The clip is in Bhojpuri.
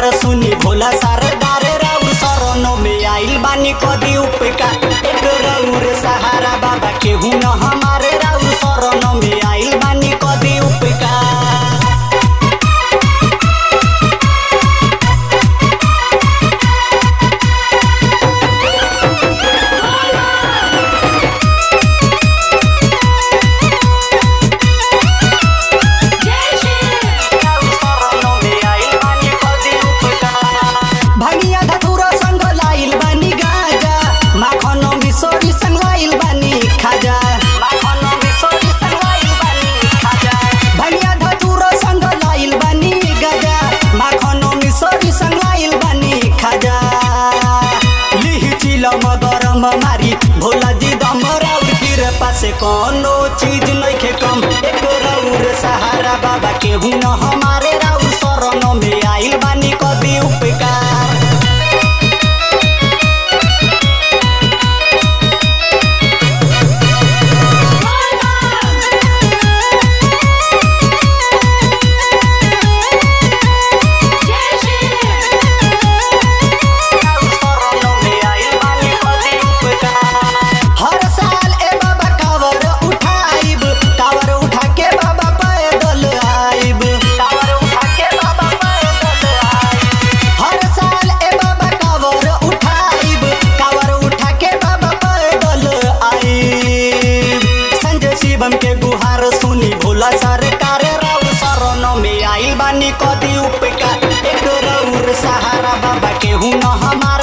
गुहार सुनी भोला सरदार राउर शरणों में आइल बानी कदी उपकार एक रउर सहारा बाबा केहू न हमारे राउर शरणों में आइल बानी कदी उपकार शरणों में आइल बानी कदी उपकार भंगिया धतुरा संग लाइल बानी गाजा माखन मिसरी संग लाइल बानी खाजा माखन मिसरी संग लाइल बानी खाजा भंगिया धतुरा संग लाइल बानी गाजा माखन मिसरी संग लाइल बानी खाजा लिहि चिलम गरम मारी भोला जी दम राउर फिर पासे कोनो चीज नइखे कम एक राउर सहारा बाबा केहू न हमारे राउर शरण में आइल बानी कदी उपकार शरणों में आइल बानी कदी उपकार हर साल ए बाबा कावर उठाइब कावर उठा के बाबा पैदल आइब कावर उठा के बाबा पैदल आइब हर साल ए बाबा कावर उठाइब कावर उठा के बाबा पैदल आइब संजय शिवम के गुहार सुनी भोला सरकार राउर शरण में आइल बानी कदी उपकार एक रउर सहारा बाबा केहू न हमार